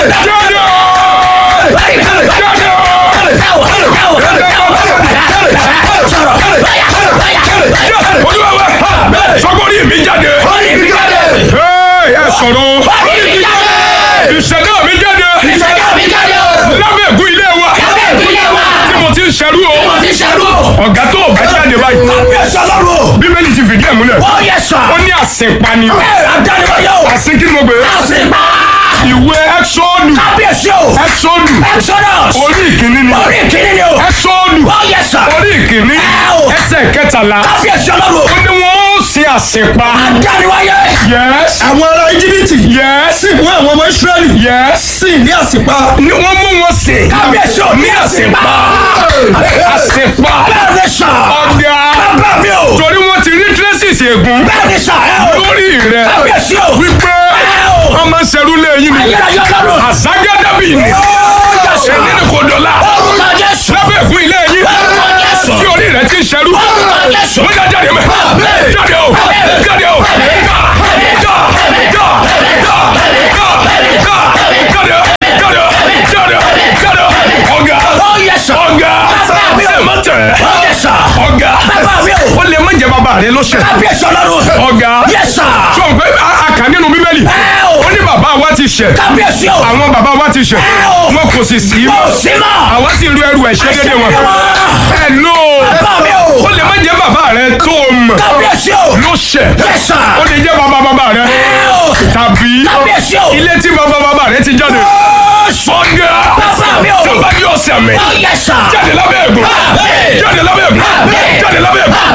sọgbọ́n mi jáde ẹ sọ̀rọ̀ ìṣẹ̀dá mi jáde lábẹ́ ègún ilé wa tí mo ti ń ṣerú o ọ̀gá tó o bá jáde báyìí bíbélì ti fìdí ẹ̀ múlẹ̀ ó ní àsìnpani àsìn kí ni mo gbé ìwé ẹ́sọ́ọ̀nù ẹ́sọ́ọ̀nù orí ìkíní ni ẹ́sọ́ọ̀nù orí ìkíní ẹsẹ̀ kẹtàlá ó ní wọ́n ó sin àsìnpa yes àwọn ará íjíbítì yes sì mú àwọn ọmọ ìsírẹ́lì yes sì ní àsìpa ni wọ́n mú wọn sìn ní àsìnpa àsìnpa ọ̀gá torí wọ́n ti rí traces ègún lórí rẹ̀ wípé wọ́n máa ń ṣerú lẹ́yìn ni àzágádàbí ni ẹni ni kò dọ̀la lábẹ́ ègún ilé yín tí orí rẹ̀ ti ń ṣerú wọ́n já jáde mẹ́ jáde o jáde o já já já já já já jáde jáde jáde jáde ọ̀gá ọ̀gá sẹ́mọ̀tẹ̀ ọ̀gá ó lè má jẹ́ bàbá rẹ lọ́sẹ̀ ọ̀gá sọ pé a kà nínú bíbélì ó ní bàbá wa ti ṣẹ̀ àwọn bàbá wa ti ṣẹ̀ wọn kò sì sí mọ́ àwa sì ru ẹrù ẹ̀ṣẹ̀ dédé wọn ẹ lò ó lè má jẹ́ bàbá rẹ tó o mọ̀ ló ṣẹ̀ ó lè jẹ́ bàbá bàbá rẹ tàbí ilé tí bàbá bàbá rẹ ti jáde ọ̀gá tó bá yọ ọ̀sẹ̀ mi jáde lábẹ́ ẹ̀gún jáde lábẹ́ ẹ̀gún jáde lábẹ́ ẹ̀gún.